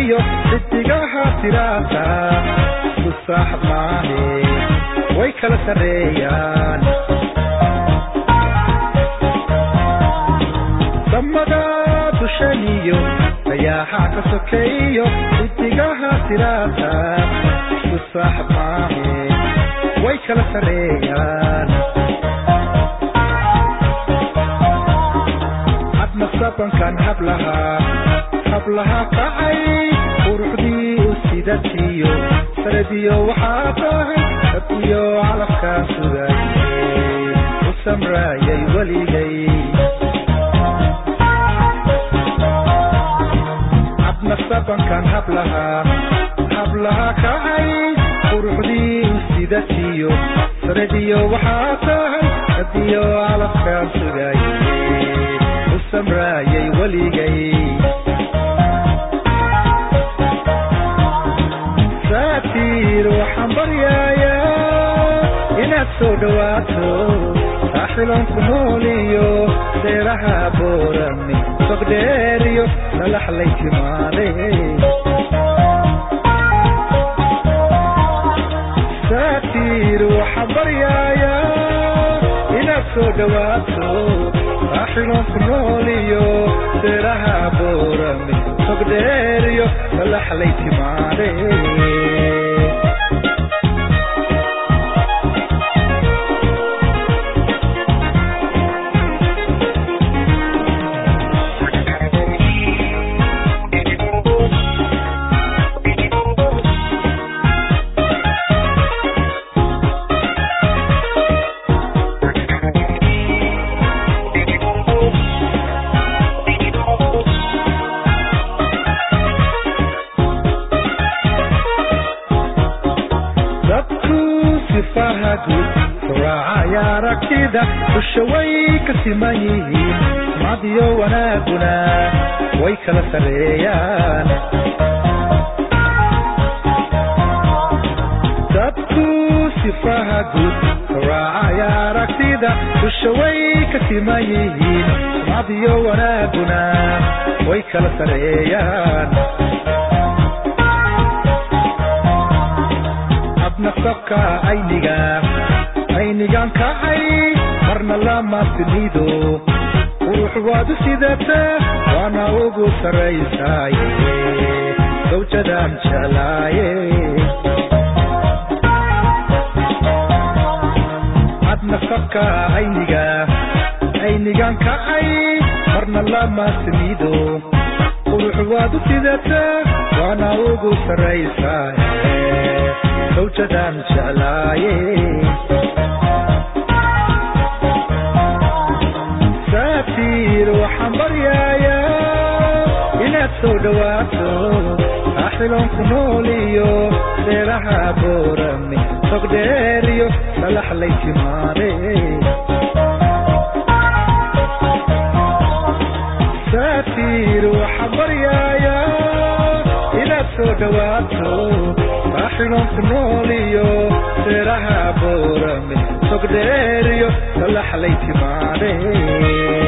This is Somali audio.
iyo xidigaha tiraata isku saaxab maahe way kala sarreeyaan samada dushaniyo dayaaxa ka sokeeyo xidigaha tiraata isku saaxab maahe way kala sarreeyaan hadna sabankan hablahaa hablaha kacay quruxdii u sidatiyo sanadiyo waxaa tahay dadiyo calafkaan sugayey u samraayay weligay hadna sabankan hablahaa hablaha kacay quruxdii u sidatiyo sanadiyo waxaa tahay dadiyo calafkaan sugayey u samraayay weligay saatiir waxaan baryayaa inaad soo dhawaato saaxiloon ku nooliyo deeraha boorami sogdheeriyo lalaxlay timaade saatiir waxaan baryayaa inaad soo dhawaato saaxiloon ku nooliyo deeraha boorami sogdheeriyo lalaxlay timaade dadku sifaha guud raacaya aragtida dusha way ka siman yihiin sumcadiyo wanaaguna way kala sarreeyaan dadku sifaha guud raacaya aragtida dusha way ka siman yihiin sumcadiyo wanaaguna way kala sarreeyaan adna sabka ayniga aynigan kacay marna lama tinido qurux waad u sidataa waana ugu sarraysaaye sawjadaan jeclaaye adna sabka ayniga aynigan kacay marna lama tinido qurux waad u sidataa waana ugu sarraysaaye sawjadaan jeclaaye saatiir waxaan baryayaa inaad soo dhawaato saaxiloon ku nooliyo deeraha boorami sogdheeriyo lalaxlay timaade saatiir waxaan baryayaa inaad soo dhawaato saaxiloon ku nooliyo deeraha boorami sogdheeriyo lalaxlay timaade